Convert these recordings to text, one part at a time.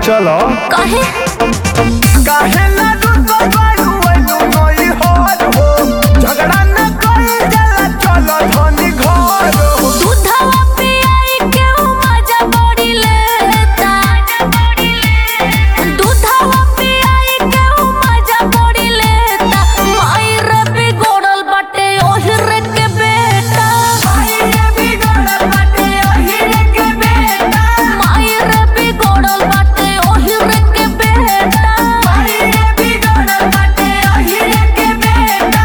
चलो काहे काहे ना रुसो बारू एलू नई होर हो झगड़ा न कइल जाला चलो धनी घर हो दूधवा पियाई के उ मजा बड़ी लेता दूधवा पियाई के उ मजा बड़ी लेता माई रे बिगड़ल बाटे ओहिरे के बेटा माई रे बिगड़ल बाटे ओहिरे के बेटा माई रे बिगड़ल बाटे ओहिरे के बेटा माई रे बिगड़ल बाटे ओहिरे के बेटा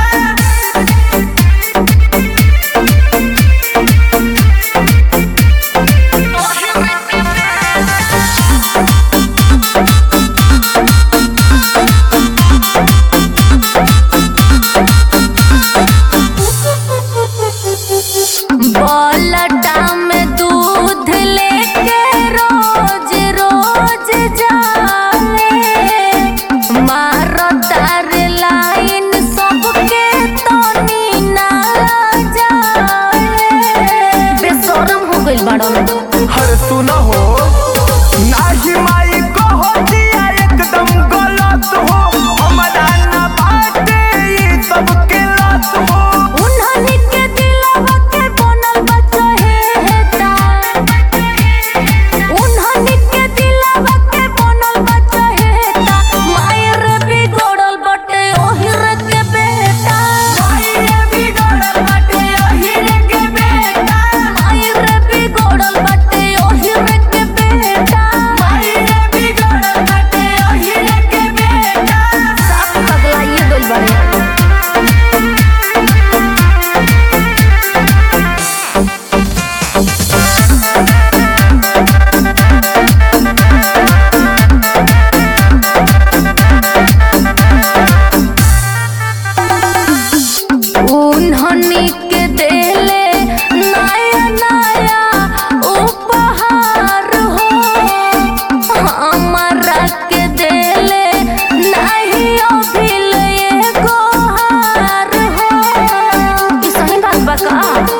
बलटा में दूध लेके रोज रोज जाए मारो तार लाइन सबके तनी ना जाए बेशरम हो गइल बाड़ो हर सुनो हो नाही माई कहो दिया एकदम गलत हो हमारा ना बाटे ई सब के लत हो उन्हनी के दिलवा के बनल बा चहेता उन्हनी के दिलवा के बनल बा चहेता मायर बिगड़ल बटे ओहिर के बेटा मायर बिगड़ल बटे ओहिर के बेटा मायर बिगड़ल बटे ओहिर के बेटा मायर बिगड़ल बटे ओहिर के बेटा साफ पगलाइए गइल बाड़े उन्हनी के देले नया नया उपहार हो हमरा के देले नहीं अभिल एगो हार हो ई सही बात बा का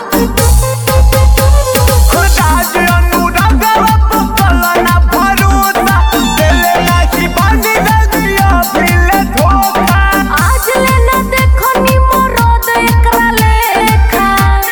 राज अनुरागवा पुतला ना भरोसा देले नाही बानी दिया फिले धोखा आज ले न देखो नी मोरद एकरा लेखा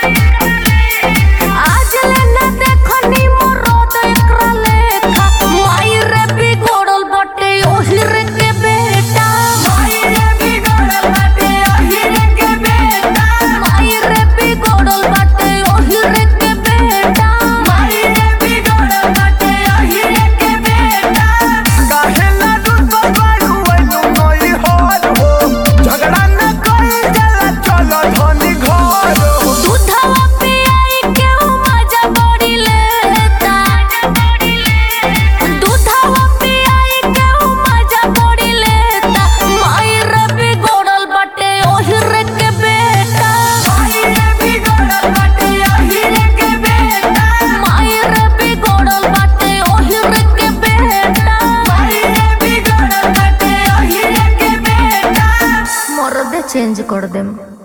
आज ले न देखो नी मोरद एकरा लेखा माई रे बिगड़ल बटे ओहिर के बेटा माई रे बिगड़ल बटे ओहिर के बेटा माई रे बिगड़ल बटे ओहिर के बेटा माई रे बिगड़ल बटे ओहिर के बेटा काहे ना रुसो बारू एलू नई होर हो झगड़ा न कइल जाला चलो धनी घर हो दूधवा पियाई के उ मजा बड़ी लेता दूधवा पियाई के उ मजा बड़ी लेता माई रे बिगड़ल बाटे ओहिर के बेटा माई रे बिगड़ल बाटे ओहिर के बेटा माई रे बिगड़ल बाटे ओहिर के बेटा माई रे बिगड़ल बाटे ओहिर के बेटा मरदे चेंज कर देम